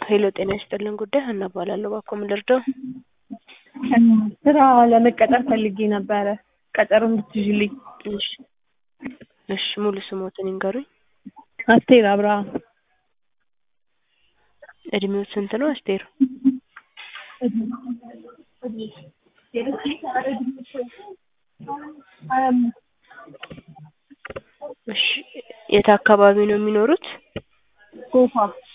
ሄሎ ጤና ይስጥልን ጉዳይ ሀና እባላለሁ። እባክዎ ምን ልርዳው? ስራ ለመቀጠር ፈልጌ ነበረ ቀጠሮ እንድትይዥልኝ። እሺ እሺ ሙሉ ስሞትን ይንገሩኝ? አስቴር አብርሃም እድሜው ስንት ነው አስቴር? እሺ የት አካባቢ ነው የሚኖሩት? ጎፋ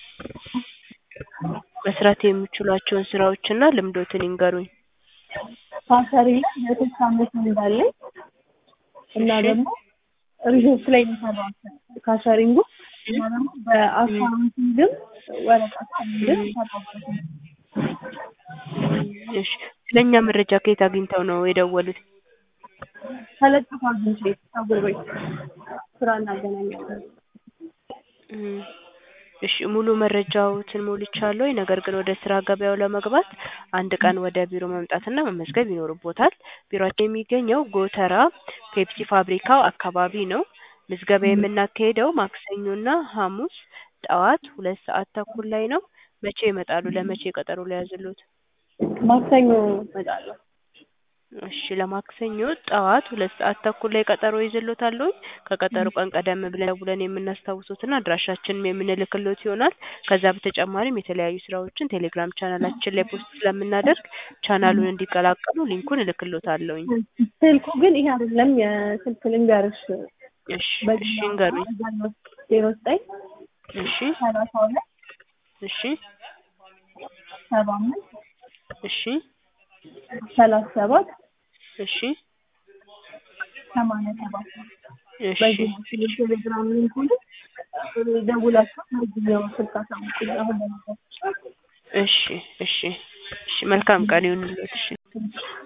መስራት የሚችሏቸውን ስራዎችና ልምዶትን ይንገሩኝ? ፓሰሪ ላይ የሶስት አመት እንዳለኝ እና ደግሞ ሪዞርት ላይ የሚሰራው ካሸሪንጉ እና ደግሞ በአካውንቲንግም ወረቀት ግን ሰራበት እሺ ስለኛ መረጃ ከየት አግኝተው ነው የደወሉት? ተለጥፎ አግኝቼ ፀጉር ቤት ስራ እናገናኛለን። እም እሺ ሙሉ መረጃዎትን ሞልቻለሁ። ነገር ግን ወደ ስራ ገበያው ለመግባት አንድ ቀን ወደ ቢሮ መምጣትና መመዝገብ ይኖርቦታል። ቢሮአችን የሚገኘው ጎተራ ፔፕሲ ፋብሪካው አካባቢ ነው። ምዝገባ የምናካሂደው ማክሰኞና ሐሙስ ጠዋት ሁለት ሰዓት ተኩል ላይ ነው። መቼ ይመጣሉ? ለመቼ ቀጠሮ ልያዝልዎት? ማክሰኞ እመጣለሁ። እሺ ለማክሰኞ ጠዋት ሁለት ሰዓት ተኩል ላይ ቀጠሮ ይዝልዎታለሁኝ። ከቀጠሮ ቀን ቀደም ብለን ደውለን የምናስታውሶትና አድራሻችንም የምንልክልዎት ይሆናል። ከዛ በተጨማሪም የተለያዩ ስራዎችን ቴሌግራም ቻናላችን ላይ ፖስት ስለምናደርግ ቻናሉን እንዲቀላቀሉ ሊንኩን እልክልዎታለሁኝ። ስልኩ ግን ይሄ አይደለም። የስልክ ልንገርሽ እሺ እሺ ይንገሩኝ? ዜሮ ዘጠኝ እሺ ሰላሳ ሁለት እሺ ሰባ አምስት እሺ ሰላሳ ሰባት እሺ ሰማንያ ሰባት እሺ በዚህ ቴሌግራም ሊንኩን ደውላችሁ በዚህኛው ስልክ አሳውቁኝ። አሁን ለነገር እሺ እሺ እሺ መልካም ቀን ይሁንልዎት። እሺ